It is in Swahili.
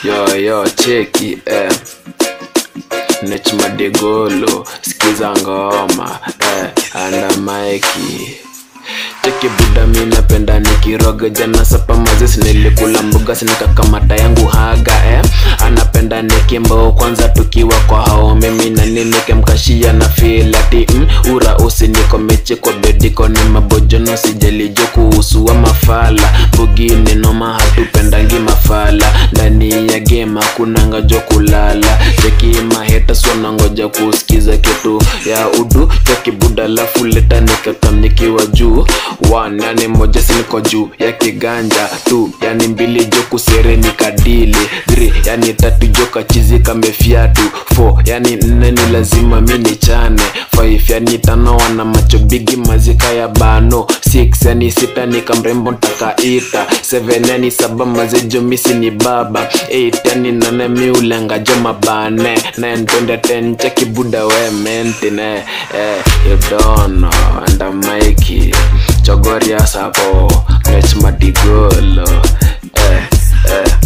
yo yo cheki eh. nechmadegolo skiza ngoma eh. anda maiki cheki buda mi napenda nikiroga jana sapa mazis nilikula mbuga sinikakamata yangu haga eh. anapenda nikimbo kwanza tukiwa kwa hao mimi na nimekemkashia na filati mm, ura usiniko mechi kwa bediko ni mabojono sijalijo kuhusu wa mafala bugini noma hatupendangi mafala ndani ya gema kunangajo kulala cheki maheta swanangoja kusikiza kitu ya udu cheki buda lafu leta nikakam nikiwa juu One, yani moja siniko juu ya kiganja tu yani mbili jo kusere nikadili Three, yani tatu jo kachizi kamefiatu Four, yani nne ni lazima mi ni chane Five, yani tano wana macho bigi mazika ya bano Six, yani sita ni kamrembo ntakaita Seven, yani saba mazejo misi ni baba Eight, yani nane mi ulenga jo mabane Nine, twende ten cheki buda we mentine eh, You don't know, anda maiki chogoria sapo rech madigolo eh, eh.